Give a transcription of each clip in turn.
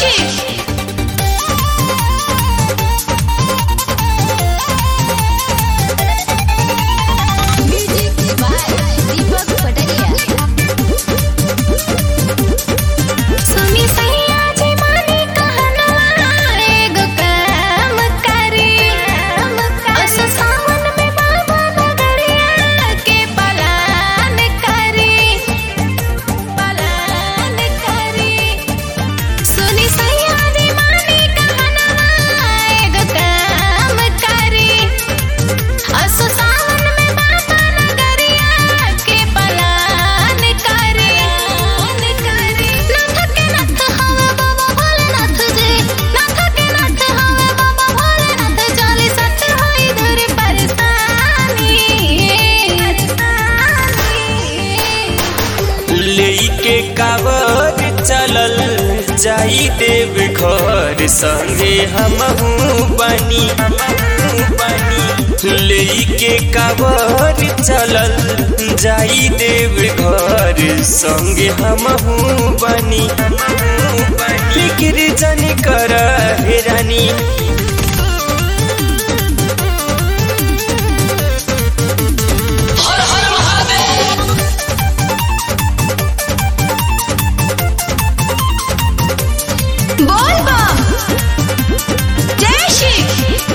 shit. Music by Deepak Pataria. सुनी सैया जी माने कहनवा एगो काम करी अस सावन में बाबा नगरिया के पलान करी पलान करी सुनी सैया जी माने कहनवा एगो काम करी अस सावन में बाबा नगरिया के पलान करी नाथ के नाथ हवे बाबा भोलेनाथ जी नाथ के नाथ हवे बाबा भोलेनाथ चाली सच होई धुरी परेशानी लेके कावर चलल जाई देव घर संगे हमहू बनी लेके कावर चलल जाई देव घर संगे हमहू बनी फिक्र जन कर हे रानी बोल बम जय श्री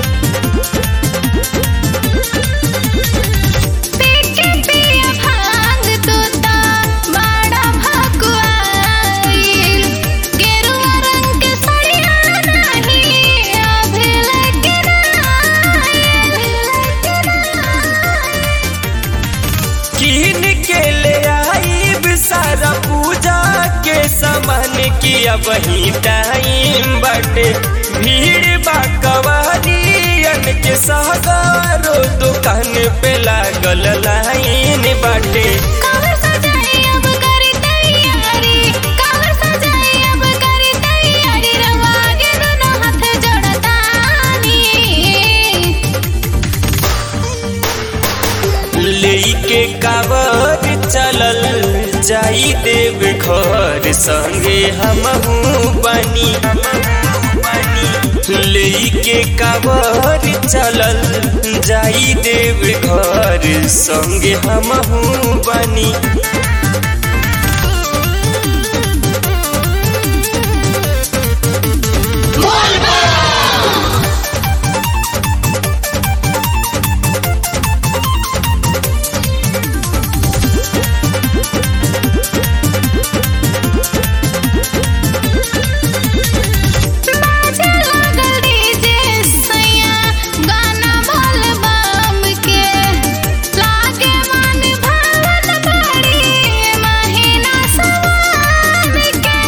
पीके पिया भांग तोता बड़ा भकुआइल गेरुआ रंग के साड़िया नहीं अभी लेके किन के ले आईब सारा पूजा के सामान की अब ही टाइम बटे भीड़ बा कवारियन के सगारो दुकान पे लागल लाइन बाटे कावर सजाई अब करी तैयारी कावर सजाई अब करी तैयारी रवा आगे दोनों हाथ जोड़तानी लेके कावर चलल जाई देव घर संगे हमहू बनी लेके कावर चलल जाई देव घर संगे हमहू बनी बाजे लागल डीजे सैया गाना बोल बम के लागे मन भावन बड़ी महीना सवार के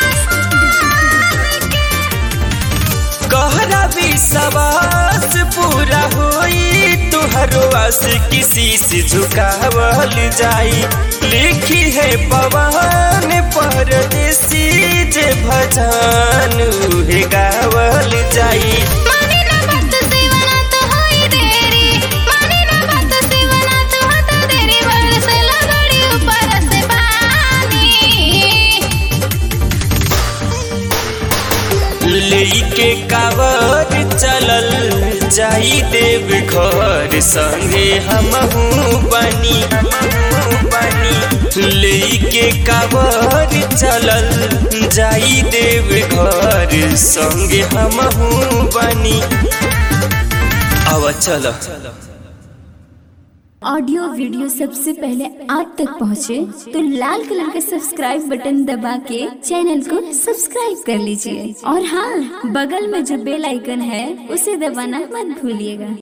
कहरा विश्वास पूरा होई तुहरो आस किसी से झुकावल जाई लिखी है पवन परदेसी जे भजन उहे गावल जाई मानी ना बात सिवना तो होई देरी मानी ना बात सिवना तो होता देरी बरसे लगड़ी ऊपर से पानी लेके कावर चलल जाई देव घर संगे हमहू बनी लेके कावर चलल जाई देव घर संगे हमहू बनी आवा चल ऑडियो वीडियो सबसे पहले आप तक पहुंचे तो लाल कलर का सब्सक्राइब बटन दबा के चैनल को सब्सक्राइब कर लीजिए और हाँ बगल में जो बेल आइकन है उसे दबाना मत भूलिएगा